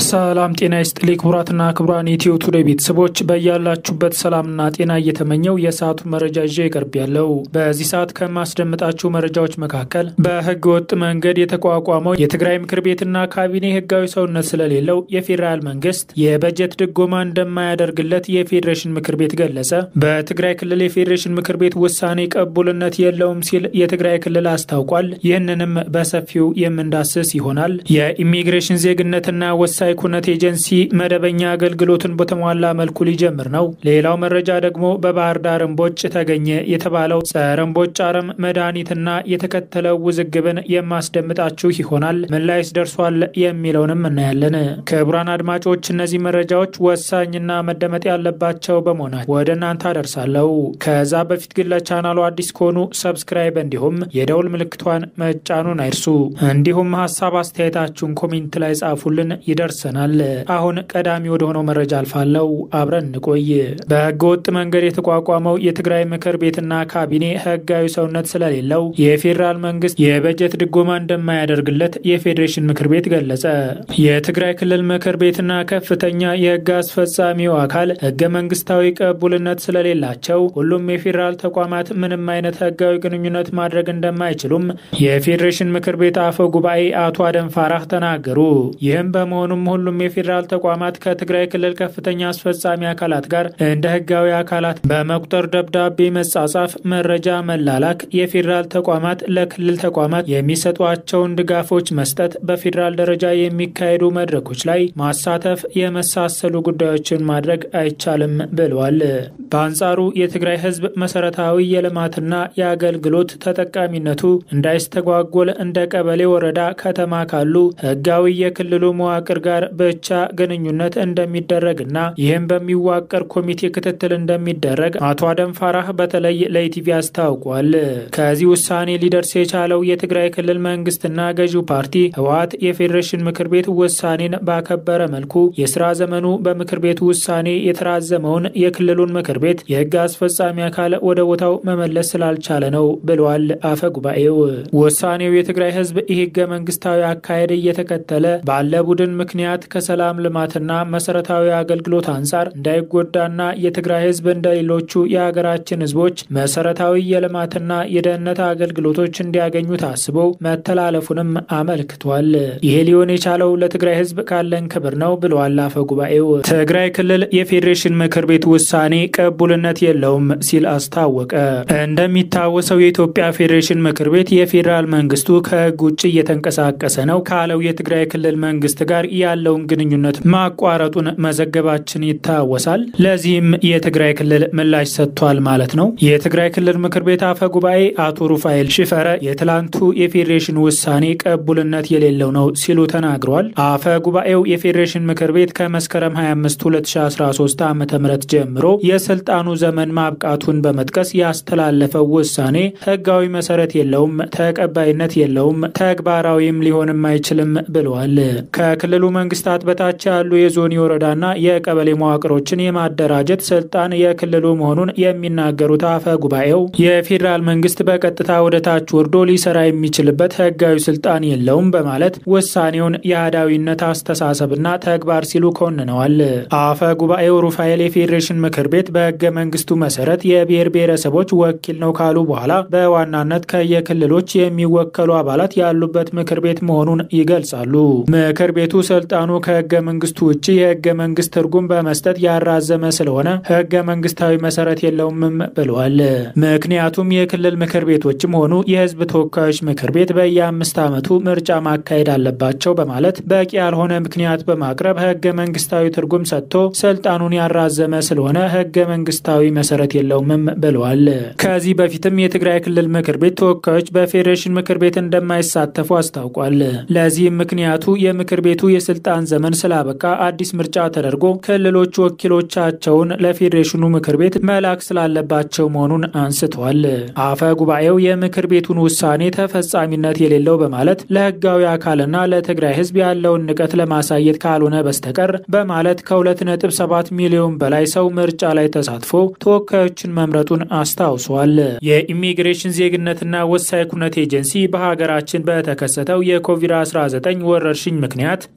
ሰላም ጤና ይስጥልኝ ክቡራትና ክቡራን ኢትዮ ቱዴይ ቤተሰቦች በያላችሁበት ሰላምና ጤና እየተመኘው የሰዓቱ መረጃ ይዤ ይቀርብ ያለው በዚህ ሰዓት ከማስደምጣችሁ መረጃዎች መካከል በህገ ወጥ መንገድ የተቋቋመው የትግራይ ምክር ቤትና ካቢኔ ህጋዊ ሰውነት ስለሌለው የፌዴራል መንግስት የበጀት ድጎማ እንደማያደርግለት የፌዴሬሽን ምክር ቤት ገለጸ። በትግራይ ክልል የፌዴሬሽን ምክር ቤት ውሳኔ ቀቡልነት የለውም ሲል የትግራይ ክልል አስታውቋል። ይህንንም በሰፊው የምንዳስስ ይሆናል። የኢሚግሬሽን ዜግነትና ወሳኝ ኩነት ኤጀንሲ መደበኛ አገልግሎትን በተሟላ መልኩ ሊጀምር ነው። ሌላው መረጃ ደግሞ በባህር ዳር እምቦጭ ተገኘ የተባለው ጸረ እምቦጭ አረም መድኃኒትና የተከተለው ውዝግብን የማስደምጣችሁ ይሆናል። ምን ላይስ ደርሷል የሚለውንም እናያለን። ክቡራን አድማጮች እነዚህ መረጃዎች ወሳኝና መደመጥ ያለባቸው በመሆናቸው ወደ እናንተ አደርሳለሁ። ከዛ በፊት ግን ለቻናሉ አዲስ ከሆኑ ሰብስክራይብ እንዲሁም የደውል ምልክቷን መጫኑን አይርሱ። እንዲሁም ሀሳብ አስተያየታችሁን ኮሜንት ላይ ጻፉልን ይደርሰናል። አሁን ቀዳሚ ወደ ሆነው መረጃ አልፋለሁ። አብረን እንቆይ። በህገ ወጥ መንገድ የተቋቋመው የትግራይ ምክር ቤትና ካቢኔ ህጋዊ ሰውነት ስለሌለው የፌዴራል መንግስት የበጀት ድጎማ እንደማያደርግለት የፌዴሬሽን ምክር ቤት ገለጸ። የትግራይ ክልል ምክር ቤትና ከፍተኛ የህግ አስፈጻሚው አካል ህገ መንግስታዊ ቅቡልነት ስለሌላቸው ሁሉም የፌዴራል ተቋማት ምንም አይነት ህጋዊ ግንኙነት ማድረግ እንደማይችሉም የፌዴሬሽን ምክር ቤት አፈ ጉባኤ አቶ አደም ፋራህ ተናገሩ። ይህም በመሆኑም ሁሉም የፌዴራል ተቋማት ከትግራይ ክልል ከፍተኛ አስፈጻሚ አካላት ጋር እንደ ህጋዊ አካላት በመቁጠር ደብዳቤ መጻጻፍ፣ መረጃ መላላክ፣ የፌዴራል ተቋማት ለክልል ተቋማት የሚሰጧቸውን ድጋፎች መስጠት፣ በፌዴራል ደረጃ የሚካሄዱ መድረኮች ላይ ማሳተፍ የመሳሰሉ ጉዳዮችን ማድረግ አይቻልም ብለዋል። በአንጻሩ የትግራይ ህዝብ መሰረታዊ የልማትና የአገልግሎት ተጠቃሚነቱ እንዳይስተጓጎል እንደ ቀበሌ፣ ወረዳ፣ ከተማ ካሉ ህጋዊ የክልሉ መዋቅር ጋር ብቻ ግንኙነት እንደሚደረግና ይህም በሚዋቀር ኮሚቴ ክትትል እንደሚደረግ አቶ አደም ፋራህ በተለይ ለኢቲቪ አስታውቋል። ከዚህ ውሳኔ ሊደርስ የቻለው የትግራይ ክልል መንግስትና ገዢው ፓርቲ ህወሓት የፌዴሬሽን ምክር ቤት ውሳኔን ባከበረ መልኩ የስራ ዘመኑ በምክር ቤቱ ውሳኔ የተራዘመውን የክልሉን ምክር ቤት የህግ አስፈጻሚ አካል ወደ ቦታው መመለስ ስላልቻለ ነው ብለዋል አፈ ጉባኤው። ውሳኔው የትግራይ ህዝብ ይህ ህገ መንግስታዊ አካሄድ እየተከተለ ባለ ቡድን ምክንያት ከሰላም ልማትና መሰረታዊ አገልግሎት አንጻር እንዳይጎዳና የትግራይ ህዝብ እንደ ሌሎቹ የሀገራችን ህዝቦች መሰረታዊ የልማትና የደህንነት አገልግሎቶች እንዲያገኙ ታስቦ መተላለፉንም አመልክቷል። ይሄ ሊሆን የቻለው ለትግራይ ህዝብ ካለን ክብር ነው ብለዋል አፈ ጉባኤው። ትግራይ ክልል የፌዴሬሽን ምክር ቤት ውሳኔ ቅቡልነት የለውም ሲል አስታወቀ። እንደሚታወሰው የኢትዮጵያ ፌዴሬሽን ምክር ቤት የፌዴራል መንግስቱ ከህግ ውጭ እየተንቀሳቀሰ ነው ካለው የትግራይ ክልል መንግስት ጋር ያለውን ግንኙነት ማቋረጡን መዘገባችን ይታወሳል። ለዚህም የትግራይ ክልል ምላሽ ሰጥቷል ማለት ነው። የትግራይ ክልል ምክር ቤት አፈ ጉባኤ አቶ ሩፋኤል ሽፈረ የትላንቱ የፌዴሬሽን ውሳኔ ቅቡልነት የሌለው ነው ሲሉ ተናግረዋል። አፈ ጉባኤው የፌዴሬሽን ምክር ቤት ከመስከረም 25 2013 ዓ ም ጀምሮ የስልጣኑ ዘመን ማብቃቱን በመጥቀስ ያስተላለፈው ውሳኔ ህጋዊ መሰረት የለውም፣ ተቀባይነት የለውም፣ ተግባራዊም ሊሆንም አይችልም ብለዋል። ከክልሉ መንግስታት በታች ያሉ የዞን የወረዳና የቀበሌ መዋቅሮችን የማደራጀት ስልጣን የክልሉ መሆኑን የሚናገሩት አፈ ጉባኤው የፌዴራል መንግስት በቀጥታ ወደ ታች ወርዶ ሊሰራ የሚችልበት ህጋዊ ስልጣን የለውም በማለት ውሳኔውን የአህዳዊነት አስተሳሰብና ተግባር ሲሉ ኮንነዋል። አፈ ጉባኤው ሩፋኤል የፌዴሬሽን ምክር ቤት በህገ መንግስቱ መሰረት የብሔር ብሔረሰቦች ወኪል ነው ካሉ በኋላ በዋናነት ከየክልሎች የሚወከሉ አባላት ያሉበት ምክር ቤት መሆኑን ይገልጻሉ። ምክር ቤቱ ስልጣኑ ከህገ መንግስቱ ውጭ የህገ መንግስት ትርጉም በመስጠት ያራዘመ ስለሆነ ህገ መንግስታዊ መሰረት የለውምም ብለዋል። ምክንያቱም የክልል ምክር ቤቶችም ሆኑ የህዝብ ተወካዮች ምክር ቤት በየአምስት ዓመቱ ምርጫ ማካሄድ አለባቸው በማለት በቂ ያልሆነ ምክንያት በማቅረብ ህገ መንግስታዊ ትርጉም ሰጥቶ ስልጣኑን ያራዘመ ስለሆነ ህገ መንግስታዊ መሰረት የለውምም ብለዋል። ከዚህ በፊትም የትግራይ ክልል ምክር ቤት ተወካዮች በፌዴሬሽን ምክር ቤት እንደማይሳተፉ አስታውቋል። ለዚህም ምክንያቱ የምክር ቤቱ የስልጣን ዘመን ስላበቃ አዲስ ምርጫ ተደርጎ ክልሎች ወኪሎቻቸውን ለፌዴሬሽኑ ምክር ቤት መላክ ስላለባቸው መሆኑን አንስተዋል። አፈ ጉባኤው የምክር ቤቱን ውሳኔ ተፈጻሚነት የሌለው በማለት ለህጋዊ አካልና ለትግራይ ህዝብ ያለውን ንቀት ለማሳየት ካልሆነ በስተቀር በማለት ከ2.7 ሚሊዮን በላይ ሰው ምርጫ ላይ ተሳትፎ ተወካዮችን መምረጡን አስታውሷል። የኢሚግሬሽን ዜግነትና ወሳኝ ኩነት ኤጀንሲ በሀገራችን በተከሰተው የኮቪድ-19 ወረርሽኝ ምክንያት በከፊል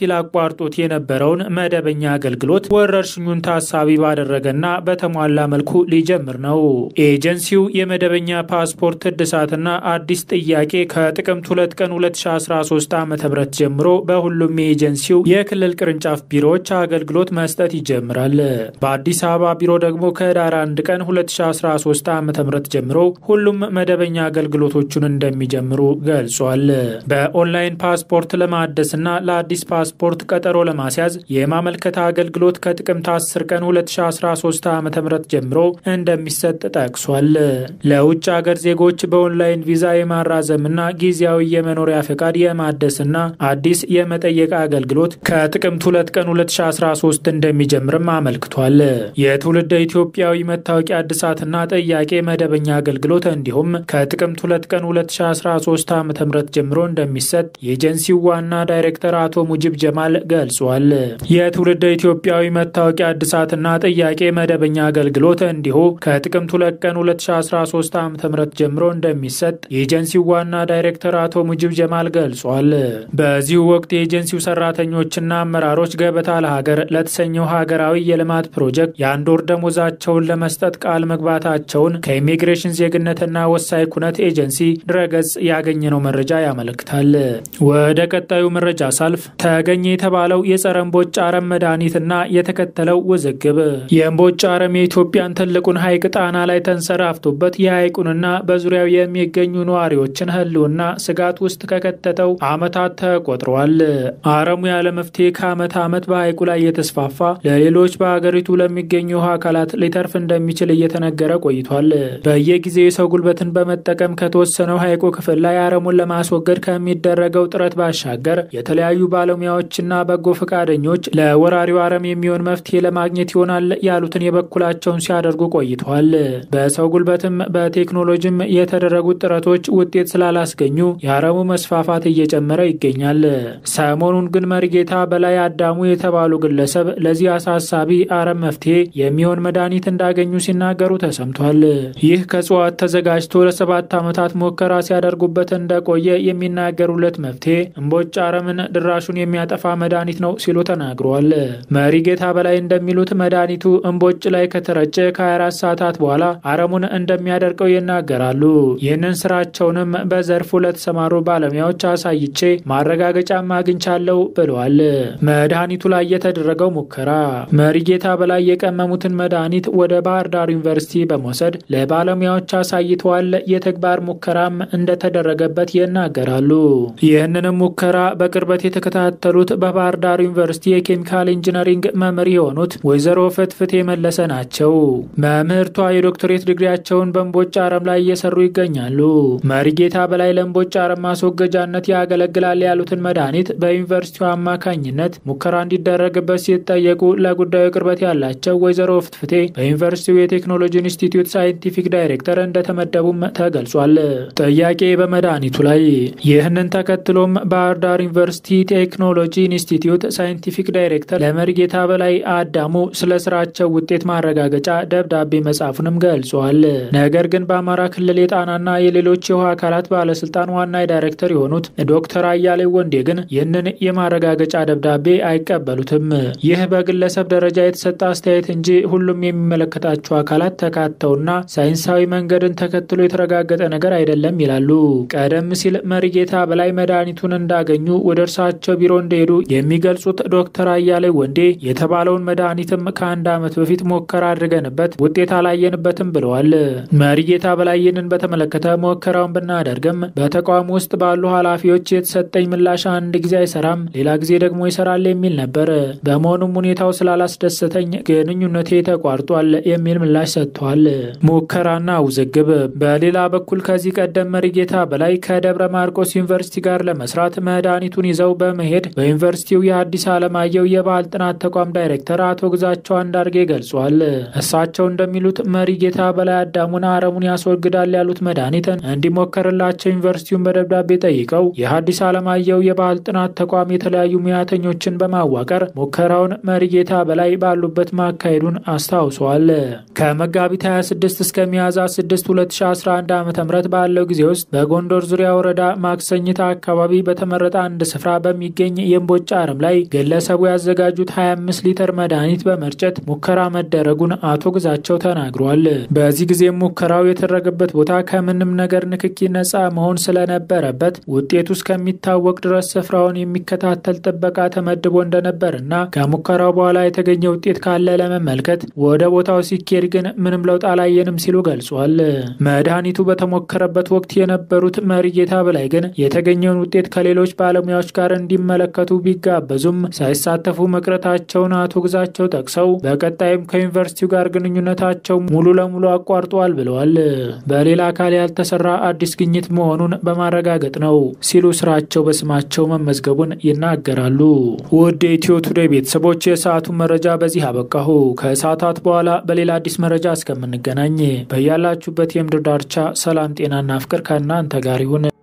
በከፊል አቋርጦት የነበረውን መደበኛ አገልግሎት ወረርሽኙን ታሳቢ ባደረገና በተሟላ መልኩ ሊጀምር ነው። ኤጀንሲው የመደበኛ ፓስፖርት እድሳትና አዲስ ጥያቄ ከጥቅምት 2 ቀን 2013 ዓ ም ጀምሮ በሁሉም የኤጀንሲው የክልል ቅርንጫፍ ቢሮዎች አገልግሎት መስጠት ይጀምራል። በአዲስ አበባ ቢሮ ደግሞ ከህዳር 1 ቀን 2013 ዓ ም ጀምሮ ሁሉም መደበኛ አገልግሎቶቹን እንደሚጀምሩ ገልጿል። በኦንላይን ፓስፖርት ለማደስና ለአዲስ ፓስፖርት ቀጠሮ ለማስያዝ የማመልከታ አገልግሎት ከጥቅምት 10 ቀን 2013 ዓ ም ጀምሮ እንደሚሰጥ ጠቅሷል። ለውጭ ሀገር ዜጎች በኦንላይን ቪዛ የማራዘምና ጊዜያዊ የመኖሪያ ፈቃድ የማደስና አዲስ የመጠየቅ አገልግሎት ከጥቅምት 2 ቀን 2013 እንደሚጀምርም አመልክቷል። የትውልደ ኢትዮጵያዊ መታወቂያ እድሳትና ጥያቄ መደበኛ አገልግሎት እንዲሁም ከጥቅምት 2 ቀን 2013 ዓ ም ጀምሮ እንደሚሰጥ የኤጀንሲው ዋና ዳይሬክተር አቶ ሙጂብ ጀማል ገልጿል። የትውልደ ኢትዮጵያዊ መታወቂያ እድሳትና ጥያቄ መደበኛ አገልግሎት እንዲሁ ከጥቅምት 2 ቀን 2013 ዓ ም ጀምሮ እንደሚሰጥ የኤጀንሲው ዋና ዳይሬክተር አቶ ሙጂብ ጀማል ገልጿል። በዚሁ ወቅት የኤጀንሲው ሰራተኞችና አመራሮች ገበታ ለሀገር ለተሰኘው ሀገራዊ የልማት ፕሮጀክት የአንድ ወር ደሞዛቸውን ለመስጠት ቃል መግባታቸውን ከኢሚግሬሽን ዜግነትና ወሳኝ ኩነት ኤጀንሲ ድረገጽ ያገኘነው መረጃ ያመለክታል። ወደ ቀጣዩ መረጃ ሳልፍ ተገኘ የተባለው የጸረ እምቦጭ አረም መድኃኒትና የተከተለው ውዝግብ የእምቦጭ አረም የኢትዮጵያን ትልቁን ሐይቅ ጣና ላይ ተንሰራፍቶበት የሐይቁንና በዙሪያው የሚገኙ ነዋሪዎችን ሕልውና ስጋት ውስጥ ከከተተው ዓመታት ተቆጥረዋል። አረሙ ያለ መፍትሄ ከዓመት ዓመት በሐይቁ ላይ የተስፋፋ ለሌሎች በሀገሪቱ ለሚገኙ ውሃ አካላት ሊተርፍ እንደሚችል እየተነገረ ቆይቷል። በየጊዜው የሰው ጉልበትን በመጠቀም ከተወሰነው ሐይቁ ክፍል ላይ አረሙን ለማስወገድ ከሚደረገው ጥረት ባሻገር የተለያዩ ባለሙያዎችና በጎ ፈቃደኞች ለወራሪው አረም የሚሆን መፍትሄ ለማግኘት ይሆናል ያሉትን የበኩላቸውን ሲያደርጉ ቆይተዋል። በሰው ጉልበትም በቴክኖሎጂም የተደረጉት ጥረቶች ውጤት ስላላስገኙ የአረሙ መስፋፋት እየጨመረ ይገኛል። ሰሞኑን ግን መሪጌታ በላይ አዳሙ የተባሉ ግለሰብ ለዚህ አሳሳቢ አረም መፍትሄ የሚሆን መድኃኒት እንዳገኙ ሲናገሩ ተሰምቷል። ይህ ከእጽዋት ተዘጋጅቶ ለሰባት ዓመታት ሙከራ ሲያደርጉበት እንደቆየ የሚናገሩለት መፍትሄ እምቦጭ አረምን ድራሹን የሚያጠፋ መድኃኒት ነው ሲሉ ተናግረዋል። መሪጌታ በላይ እንደሚሉት መድኃኒቱ እምቦጭ ላይ ከተረጨ ከ24 ሰዓታት በኋላ አረሙን እንደሚያደርቀው ይናገራሉ። ይህንን ስራቸውንም በዘርፉ ለተሰማሩ ባለሙያዎች አሳይቼ ማረጋገጫም አግኝቻለሁ ብለዋል። መድኃኒቱ ላይ የተደረገው ሙከራ መሪጌታ በላይ የቀመሙትን መድኃኒት ወደ ባህር ዳር ዩኒቨርሲቲ በመውሰድ ለባለሙያዎች አሳይተዋል። የተግባር ሙከራም እንደተደረገበት ይናገራሉ። ይህንንም ሙከራ በቅርበት የተከታተሉት በባህር ዳር ዩኒቨርሲቲ የኬሚካል ኢንጂነሪንግ መምህር የሆኑት ወይዘሮ ፍትፍቴ መለሰ ናቸው። መምህርቷ የዶክትሬት ዲግሪያቸውን በእምቦጭ አረም ላይ እየሰሩ ይገኛሉ። መሪጌታ በላይ ለእምቦጭ አረም ማስወገጃነት ያገለግላል ያሉትን መድኃኒት በዩኒቨርሲቲው አማካኝነት ሙከራ እንዲደረግበት ሲጠየቁ ለጉዳዩ ቅርበት ያላቸው ወይዘሮ ፍትፍቴ በዩኒቨርሲቲው የቴክኖሎጂ ኢንስቲትዩት ሳይንቲፊክ ዳይሬክተር እንደተመደቡም ተገልጿል። ጥያቄ በመድኃኒቱ ላይ ይህንን ተከትሎም ባህር ዳር ዩኒቨርሲቲ ቴክኖሎጂ ኢንስቲትዩት ሳይንቲፊክ ዳይሬክተር ለመሪጌታ በላይ አዳሙ ስለ ስራቸው ውጤት ማረጋገጫ ደብዳቤ መጻፉንም ገልጿል። ነገር ግን በአማራ ክልል የጣናና የሌሎች የውሃ አካላት ባለስልጣን ዋና ዳይሬክተር የሆኑት ዶክተር አያሌው ወንዴ ግን ይህንን የማረጋገጫ ደብዳቤ አይቀበሉትም። ይህ በግለሰብ ደረጃ የተሰጠ አስተያየት እንጂ ሁሉም የሚመለከታቸው አካላት ተካተውና ሳይንሳዊ መንገድን ተከትሎ የተረጋገጠ ነገር አይደለም ይላሉ። ቀደም ሲል መሪጌታ በላይ መድኃኒቱን እንዳገኙ ወደ እርሳቸው ቢሮ እንደሄዱ የሚገልጹት ዶክተር አያሌው ወንዴ የተባለውን መድኃኒትም ከአንድ ዓመት በፊት ሙከራ አድርገንበት ውጤት አላየንበትም ብለዋል። መሪጌታ በላይ ይህንን በተመለከተ ሙከራውን ብናደርግም በተቋም ውስጥ ባሉ ኃላፊዎች የተሰጠኝ ምላሽ አንድ ጊዜ አይሰራም፣ ሌላ ጊዜ ደግሞ ይሰራል የሚል ነበር። በመሆኑም ሁኔታው ስላላስደሰተኝ ግንኙነቴ ተቋርጧል የሚል ምላሽ ሰጥቷል። ሙከራና ውዝግብ። በሌላ በኩል ከዚህ ቀደም መሪጌታ በላይ ከደብረ ማርቆስ ዩኒቨርሲቲ ጋር ለመስራት መድኃኒቱን ይዘው በመሄድ በዩኒቨርሲቲው የአዲስ ዓለማየሁ የባህል ጥናት ተቋም ዳይሬክተር አቶ ግዛቸው አንዳርጌ ገልጿል። እሳቸው እንደሚሉት መሪጌታ በላይ አዳሙን አረሙን ያስወግዳል ያሉት መድኃኒትን እንዲሞከርላቸው ዩኒቨርሲቲውን በደብዳቤ ጠይቀው የሐዲስ ዓለማየሁ የባህል ጥናት ተቋም የተለያዩ ሙያተኞችን በማዋቀር ሙከራውን መሪጌታ በላይ ባሉበት ማካሄዱን አስታውሰዋል። ከመጋቢት 26 እስከ ሚያዝያ 6 2011 ዓ ም ባለው ጊዜ ውስጥ በጎንደር ዙሪያ ወረዳ ማክሰኝታ አካባቢ በተመረጠ አንድ ስፍራ በሚገኝ የእምቦጭ አረም ላይ ግለሰቡ ያዘጋጁት 25 ሊትር መድኃኒት በመርጨት ሙከራ መደረጉን አቶ ግዛቸው ተናግሯል። በዚህ ጊዜም ሙከራው የተደረገበት ቦታ ከምንም ነገር ንክኪ ነፃ መሆን ስለነበረበት ውጤቱ እስከሚታወቅ ድረስ ስፍራውን የሚከታተል ጥበቃ ተመድቦ እንደነበርና ከሙከራው በኋላ የተገኘ ውጤት ካለ ለመመልከት ወደ ቦታው ሲኬድ ግን ምንም ለውጥ አላየንም ሲሉ ገልጿል። መድኃኒቱ በተሞከረበት ወቅት የነበሩት መሪጌታ በላይ ግን የተገኘውን ውጤት ከሌሎች ባለሙያዎች ጋር እንዲመለከቱ ቢጋበዙም ሳይሳተፉ መቅረታቸውን አቶ ግዛቸው ጠቅሰው በቀጣይም ከዩኒቨርሲቲው ጋር ግንኙነታቸው ሙሉ ለሙሉ አቋርጠዋል ብለዋል። በሌላ አካል ያልተሰራ አዲስ ግኝት መሆኑን በማረጋገጥ ነው ሲሉ ስራቸው በስማቸው መመዝገቡን ይናገራሉ። ውድ የኢትዮ ቱዴይ ቤተሰቦች የሰዓቱን መረጃ በዚህ አበቃሁ። ከሰዓታት በኋላ በሌላ አዲስ መረጃ እስከምንገናኝ በያላችሁበት የምድር ዳርቻ ሰላም፣ ጤናና ፍቅር ከእናንተ ጋር ይሁን።